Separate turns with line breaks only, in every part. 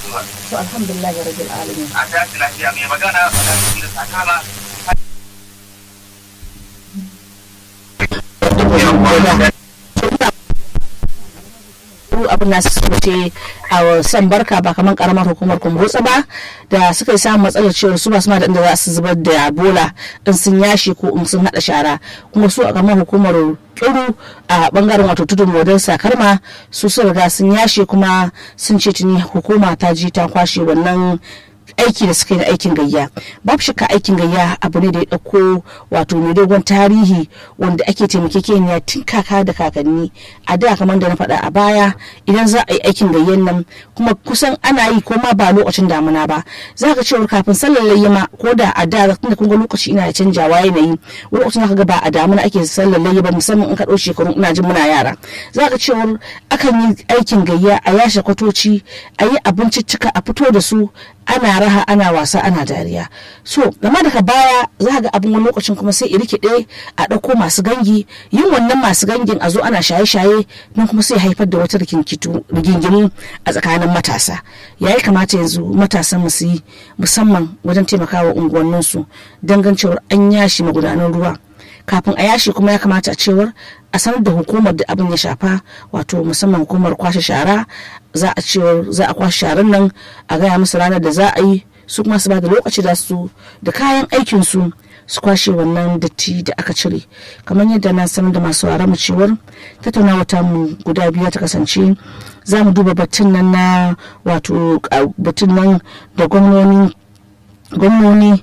hukumar.
to alhamdulillah rabbil alamin
A tashi lafiya mai magana a tashi da sakala.
abin nasu suka ce a san barka ba kamar karamar hukumar kumbutsa ba da suka yi samun matsalar cewa su ba su ma da inda za su zubar da bola in sun yashe ko in sun hada shara kuma su a kamar hukumar kiru a bangaren wato tudun modern sakarma su sun riga sun yashe kuma sun ce tuni hukuma ta je ta kwashe wannan aiki da suka yi na aikin gayya babu shakka aikin gayya abu ne da ya ɗauko wato mai dogon tarihi wanda ake taimakekeniya tun kaka da kakanni a da kamar da na faɗa a baya idan za a yi aikin gayyan nan kuma kusan ana yi ko ma ba lokacin damuna ba za ka cewa kafin sallar layyama ko da a da tunda kun ga lokaci ina da canjawa yanayi wani lokacin ka ga ba a damuna ake sallar layyama musamman in ka ɗau shekaru ina jin muna yara za ka cewa akan yi aikin gayya a yashe kwatoci a yi abinciccika a fito da su ana raha ana wasa ana dariya so game daga baya za ga abin wani lokacin kuma sai rikide a ɗauko masu gangi yin wannan masu gangin a zo ana shaye-shaye don kuma sai haifar da wata rigingimu a tsakanin matasa ya yi kamata yanzu matasan mu su yi musamman wajen taimakawa unguwanninsu dangancewar an yashi magudanan ruwa kafin a yashi kuma ya kamata a cewar a sanar da hukumar da abin ya shafa wato musamman hukumar kwashe shara za a cewar za a kwashe sharan nan a gaya musu ranar da za a yi su kuma su ba da lokaci da su da kayan aikin su su kwashe wannan datti da aka cire kamar yadda na sanar da masu wara mu cewar tattaunawa ta mu guda biyu ta kasance za mu duba batun nan na wato batun nan da gwamnoni gwamnoni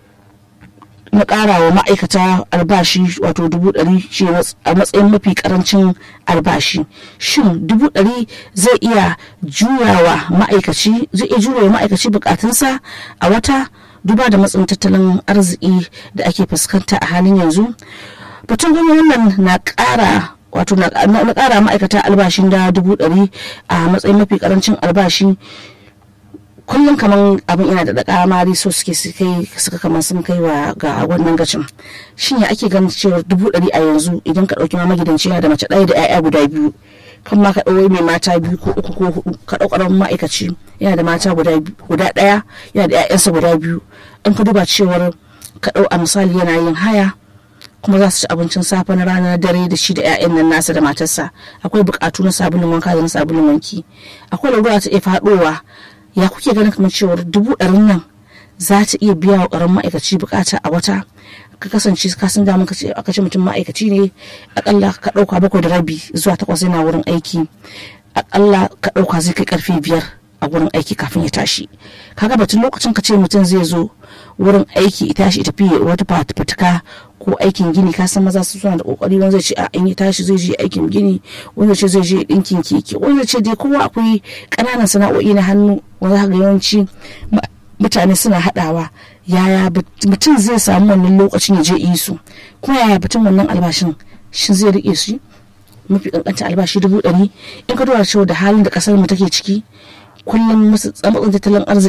na ƙara wa ma'aikata albashi wato dubu ɗari shi a matsayin mafi ƙarancin albashi shin dubu ɗari zai iya juyawa ma'aikaci zai iya juyawa ma'aikaci bukatunsa a wata duba da matsin tattalin arziki da ake fuskanta a halin yanzu batun gwamnatin nan na ƙara wato na ƙara ma'aikata albashin da dubu ɗari a matsayin mafi ƙarancin albashi kullum kamar abin ina da daƙa mari so suke kai suka kamar sun kai wa ga wannan gacin shin ya ake ganin cewa dubu ɗari a yanzu idan ka ɗauki ma magidanci yana da mace ɗaya da 'ya'ya guda biyu kan ma ka ɗau mai mata biyu ko uku ko hudu ka ɗau ƙaramin ma'aikaci yana da mata guda ɗaya yana da 'ya'yansa guda biyu in ka duba cewar ka ɗau a misali yana yin haya kuma za su ci abincin safe na rana dare da shi da 'ya'yan nan nasa da matarsa akwai buƙatu na sabulun wanka da na sabulun wanki akwai larura ta iya faɗowa ya kuke ganin kamar cewar dubu ɗarin nan za ta iya biya wa ƙaramin ma'aikaci bukata a wata ka kasance ka san damun aka ce mutum ma'aikaci ne akalla ka ɗauka bakwai da rabi zuwa takwas yana wurin aiki akalla ka ɗauka zai kai karfe biyar a wurin aiki kafin ya tashi kaga batun lokacin ka ce mutum zai zo wurin aiki ya tashi tafi wata fatuka ko aikin gini ka san maza suna da kokari wanda zai ce a in ya tashi zai je aikin gini wanda ce zai je dinkin keke wanda ce dai kowa akwai ƙananan sana'o'i na hannu wanda ga yawanci mutane suna haɗawa yaya mutum zai samu wannan lokacin ya je yi su kuma yaya batun wannan albashin shin zai rike shi mafi kankanta albashi dubu ɗari in ka duba cewa da halin da ƙasar mu take ciki kullum masu tsamatsin tattalin arziki